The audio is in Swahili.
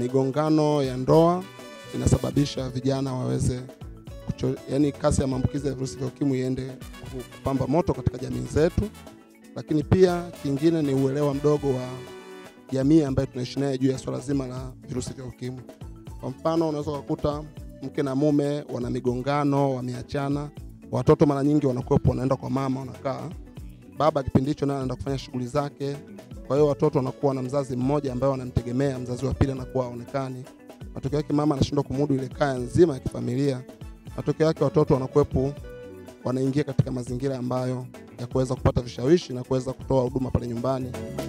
migongano ya ndoa inasababisha vijana waweze kucho, yani kasi ya maambukizi ya virusi vya ukimwi iende kupamba moto katika jamii zetu, lakini pia kingine ni uelewa mdogo wa jamii ambayo tunaishi naye juu ya swala zima la virusi vya ukimwi. Kwa mfano, unaweza kukuta mke na mume wana migongano, wameachana, watoto mara nyingi wanakuwepo, wanaenda kwa mama, wanakaa baba kipindi hicho naye anaenda kufanya shughuli zake. Kwa hiyo watoto wanakuwa na mzazi mmoja ambaye wanamtegemea, mzazi wa pili anakuwa haonekani. Matokeo yake mama anashindwa kumudu ile kaya nzima ya kifamilia. Matokeo yake watoto wanakuwepo, wanaingia katika mazingira ambayo ya kuweza kupata vishawishi na kuweza kutoa huduma pale nyumbani